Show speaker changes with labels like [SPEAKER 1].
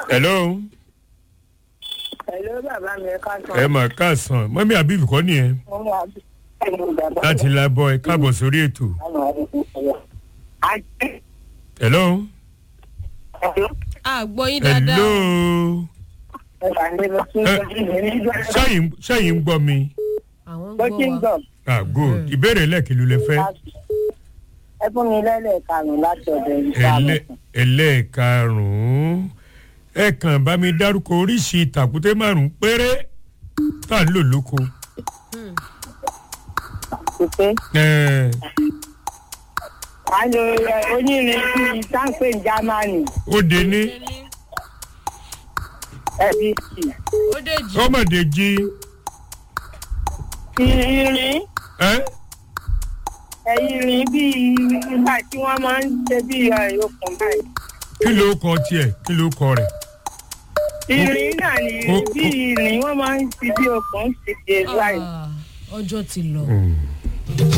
[SPEAKER 1] hello
[SPEAKER 2] Hello bàbá mi ẹ ká sọ.
[SPEAKER 1] ẹ mà káàsán mọ́mí àbíbí kọ́ nìyẹn
[SPEAKER 2] Wọ́n wà ẹ̀rọ bàbá
[SPEAKER 1] láti labọ́ ẹ káàbọ̀ sórí ètò
[SPEAKER 2] Àjẹ́
[SPEAKER 1] hello
[SPEAKER 2] ẹ̀rọ
[SPEAKER 3] àgbọ̀ yín
[SPEAKER 1] hello
[SPEAKER 3] dáadáa.
[SPEAKER 2] ẹ̀rọ àlẹ́ lọ sí
[SPEAKER 1] Eh,
[SPEAKER 2] ìjọba ìrìn nígbà
[SPEAKER 1] sẹ́yìn sẹ́yìn ń gbọ́ mi
[SPEAKER 3] àwọn ń
[SPEAKER 2] bó ti ń
[SPEAKER 3] gbọ́ wa.
[SPEAKER 2] gbọ̀.
[SPEAKER 1] ah good ìbéèrè lẹ́ẹ̀kìlú lẹ fẹ́
[SPEAKER 2] Ẹ fún mi lẹ́lẹ̀ karùn-ún láti ọ̀dọ̀ ìgbà
[SPEAKER 1] ẹlẹ́ ẹlẹ́ẹ̀karùn-ún ẹ kàn bá mi dárúkọ oríṣi tàkúté márùn-ún péré tá à ń lò lóko.
[SPEAKER 2] pípé.
[SPEAKER 1] Ẹ,
[SPEAKER 2] A lo ẹ, onírin bíi sáńpé Jámánì
[SPEAKER 1] ó de ní
[SPEAKER 2] ẹbí sí.
[SPEAKER 3] ó dèjì.
[SPEAKER 1] ọmọdé jí
[SPEAKER 2] Irin
[SPEAKER 1] ẹ
[SPEAKER 2] ẹ̀yìnrín bíi nígbà tí wọ́n máa ń ṣe bíi okùn báyìí.
[SPEAKER 1] kí ló kọ tiẹ̀ kí ló kọ rẹ̀.
[SPEAKER 2] Irin náà ni
[SPEAKER 1] Ó- ó-
[SPEAKER 2] bíi irin wọ́n máa ń fi bí okùn ṣe ṣe báyìí.
[SPEAKER 3] Ah, ọjọ́ ti lọ.
[SPEAKER 1] Mm.